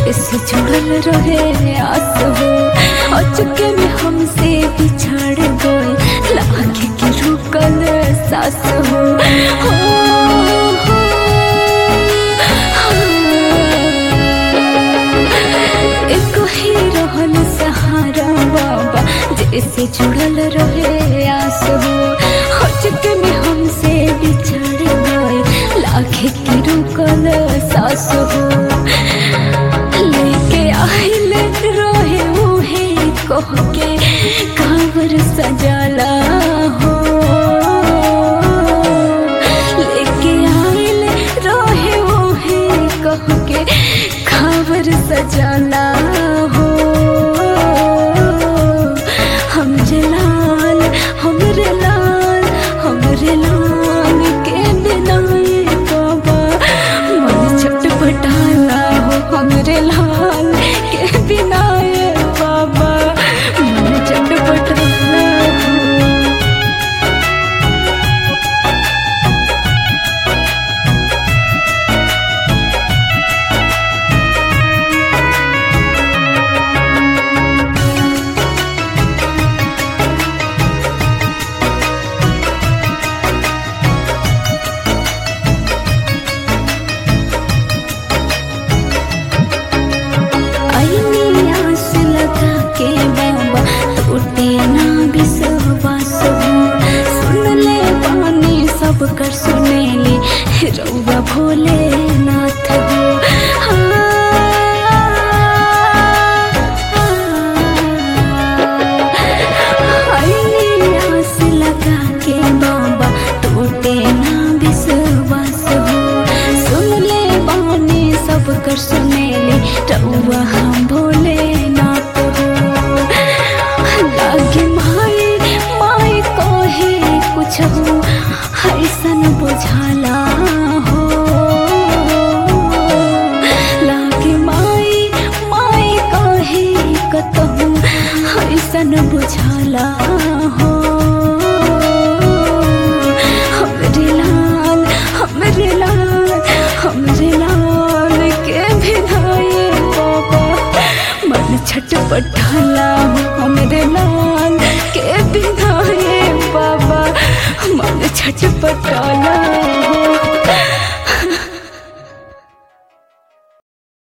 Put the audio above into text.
जैसे जुड़ल रहे आस हो अचके में हमसे बिछड़ गए लागे के रुकल सास हो हो, हो, हाँ। एक ही रहल सहारा बाबा जैसे जुड़ल रहे आस हो अचके में हमसे बिछड़ गए लागे के रुकल सास हो लेके आइल रहे उहे कह के कांवर सजाला हो लेके आइल रहे उहे कह के कांवर सजाला हो हमरे लाल हमरे लाल हमरे लाल के बिनाए बाबा मन छटपटाला हो हमरे लाल के बिनाए बाबा मन छटपटाला हो आईनी आस लगा के बाबा टूटे ना विश्वास हो सुन ले पानी सब कर सुने ले रउआ भोले नाथ हो आईनी आस लगा के बाबा टूटे ना विश्वास हो सुन ले बानी सब कर सुने ले रउआ हम भोले नाथ हो लागे माई माई कहे कुछ हो ऐसन बुझाला हो लागे माई माई कहे कतहु ऐसन बुझाला हो हमरे लाल हमरे लाल हमरे लाल के भिनाए बाबा मन छटपटाला हो हमरे लाल के भिनाए बाबा मन छटपटाला